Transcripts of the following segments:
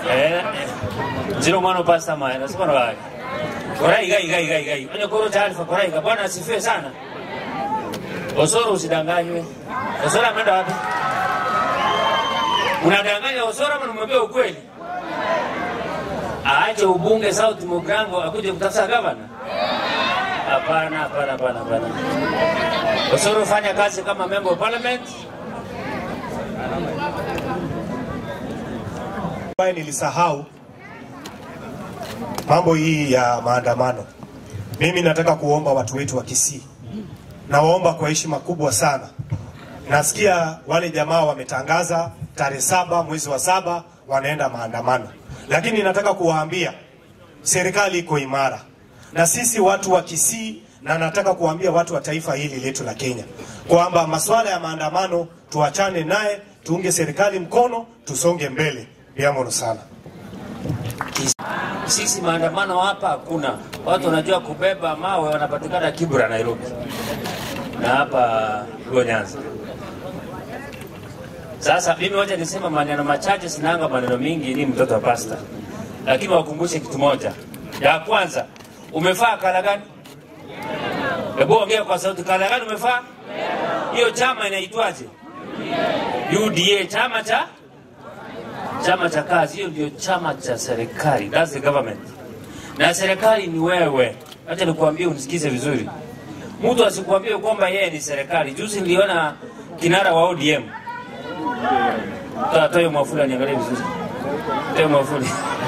eh zero mwana pasta maya nasema na wake korai gai gai gai gai onye koro taarifa korai ka bwana asifiwe sana Osoro usidanganywe. Osoro ameenda wapi? Unadanganya Osoro ama unamwambia ukweli? Aache ubunge South Mugango akuje kutafuta gavana? Hapana, hapana, hapana, hapana. Osoro fanya kazi kama member of parliament. ambaye nilisahau mambo hii ya maandamano. Mimi nataka kuomba watu wetu wa Kisii, nawaomba kwa heshima kubwa sana. Nasikia wale jamaa wametangaza tarehe saba mwezi wa saba wanaenda maandamano, lakini nataka kuwaambia serikali iko imara na sisi watu wa Kisii, na nataka kuwaambia watu wa taifa hili letu la Kenya kwamba masuala ya maandamano tuachane naye, tuunge serikali mkono, tusonge mbele. Biamono sana. Sisi maandamano hapa hakuna. Watu wanajua kubeba mawe wanapatikana Kibra Nairobi. Na hapa Luo Nyanza. Sasa mimi wacha nisema maneno machache, sinanga maneno mingi, ni mtoto wa pasta, lakini wakumbushe kitu moja. Ya kwanza, umefaa kala gani? Hebu ongea kwa sauti, kala gani umefaa? Hiyo chama inaitwaje? UDA, chama cha chama cha kazi. Hiyo ndio chama cha serikali, that's the government, na serikali ni wewe. Acha nikuambie, unisikize vizuri, mtu asikuambie kwamba yeye ni serikali. Juzi niliona kinara wa ODM Toa toa hiyo mwafuli aniangalie vizuri. Toa hiyo mwafuli.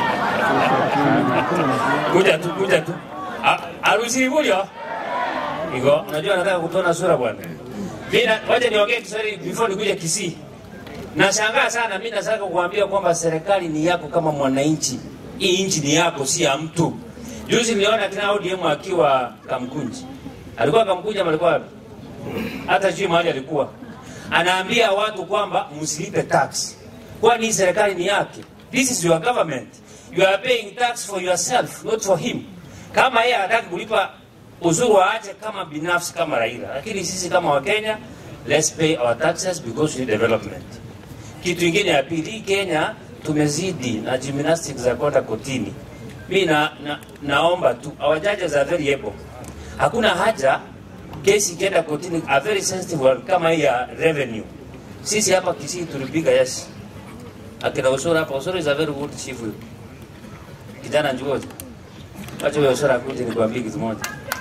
Kuja tu, kuja tu. Ah, Harusi ibulio. Iko, unajua nataka kutona sura bwana. Mimi na- wacha niongee Kiswahili before nikuje Kisii. Nashangaa sana mimi nataka kukuambia kwamba serikali ni yako kama mwananchi. Hii nchi ni yako si ya mtu. Juzi niliona kina ODM akiwa Kamkunji. Alikuwa Kamkunji ama alikuwa wapi? Hata sijui mahali alikuwa anaambia watu kwamba msilipe tax, kwani hii serikali ni yake. This is your government, you are paying tax for yourself not for him. Kama yeye hataki kulipa ushuru aache kama binafsi kama Raila, lakini sisi kama Wakenya let's pay our taxes because we need development. Kitu ingine ya pili, hii Kenya tumezidi na gymnastics za kwenda kotini. Mi na, na, naomba tu our judges are very able. Hakuna haja kesi ikienda kotini a very sensitive one kama hii ya revenue. Sisi hapa Kisii tulipiga yes. Akina Osoro hapa, Osoro is a very good chief huyu. Kijana njuoje. Wacha huyo Osoro akuje nikwambie kitu moja.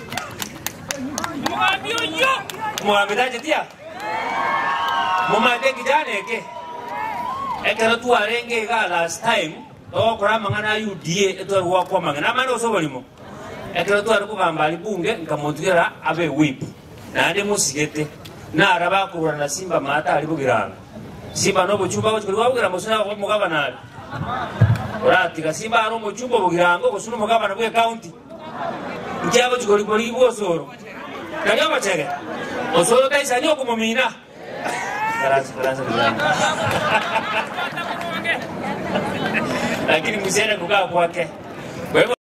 Mwambidaje tia? Mumade kijana eke. Ekero tu arenge ga last time. Okora mangana UDA eto kwa kwa mangana mano osobolimo ekero twari kugamba ari bunge nkamutigera abe whip nandi musigete nara bakurura na simba mata ari bugiranga simba no buchumba ko kuri babugira musuna ko mugabana ari uratiga simba ari umuchumba bugirango gusuna mugabana bwe county nkyabo kigori kuri bosoro kanyo bachege osoro kaisa ni okumumina Karanza, karanza, karanza. lakini msiende kukaa kwake kwa hivyo